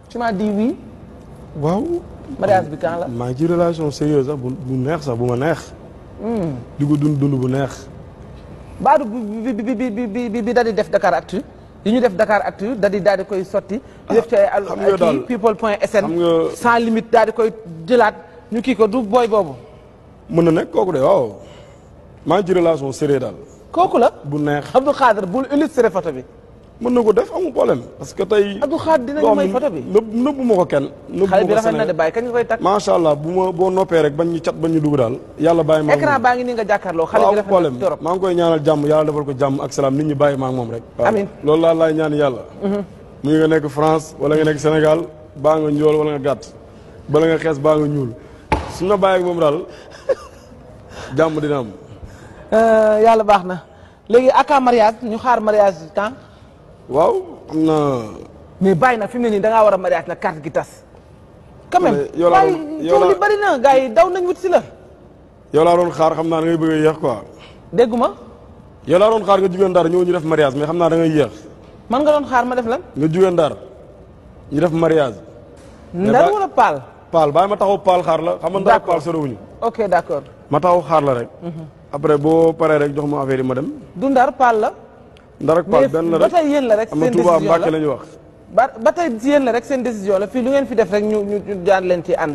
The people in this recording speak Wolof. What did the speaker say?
tu m'as dit oui waaw. mariage bi quand la. maa ngi ci relation sérieuse sax bu bu neex sax bu ma neex. di ko dund dund bu neex. baadu bi bi bi bi bi bi bi daal di def Dakar Actu yi ñu def Dakar Actu daal di daal di koy sotti. di def ci ay al xam nga daal kii people point sn. xam nga- sans limite daal di koy jëlaat ñu kii ko du booy boobu. mën na nekk kooku de waaw. maa ngi ci relation sérieuse daal. kooku la. bu neex. Abdou Khader bul illustré photo bi. mën na ko def amul problème parce que tey. Abdou Khader dinañu may photo bi. nëbb nëbbu ma ko kenn. nëbbu xale ma bi ko rafet na de Sénégal. bàyyi kañ nga koy takk. macha allah bu ma boo noppee rek bañ ñu cat bañ ñu dugg daal. yàlla bàyyi ma ak écran moom. baa ngi nii nga jàkkaarloo xale bi waaw rafet problème na torop. maa ngi koy ñaanal jàmm yàlla defal ko jàmm ak salaam nit ñi bàyyi ma ak moom rek. waaw Amiin. loolu laa laay ñaan yàlla. mu ngi nga nekk France wala nga nekk Sénégal baa nga njool wala nga gàtt bala nga xees baa nga ñuul su nga bàyyi ak moom daal jàmm dina am. Euh, yàlla baax na léegi aka mariage ñu xaar mariage temps waaw am na. mais bàyyi nag fi mu ne nii da ngaa war a mariage nag carte gi tas. quand même Mais yow laa bàyyi doon- yow coow li laa- bari na gars yi daw nañ wut si la. yow laa doon xaar xam naa da ngay bëgg a yéex quoi. dégguma yow laa doon xaar nga jugee Ndar ñëw ñu def mariage mais xam naa da ngay yéex man nga doon xaar ma def lan. nga jugee Ndar ñu def mariage. ndar ba- wala paal. Paal bàyyi ma taxaw Paal xaar la xam nga Ndar ak D'accord. Paal sorowuñu ok d' accord ma taxaw xaar la rek. après boo paree rek jox ma affaire yi ma dem. du ndar paal la. Ndar ak Paal mais benn la ba rek tey yéen la rek am na seen Touba décision Mbàkke la la ñu wax. ba ba tey yéen la rek seen décision la fii lu ngeen fi def rek ñu ñu ñu daan leen ci ànd.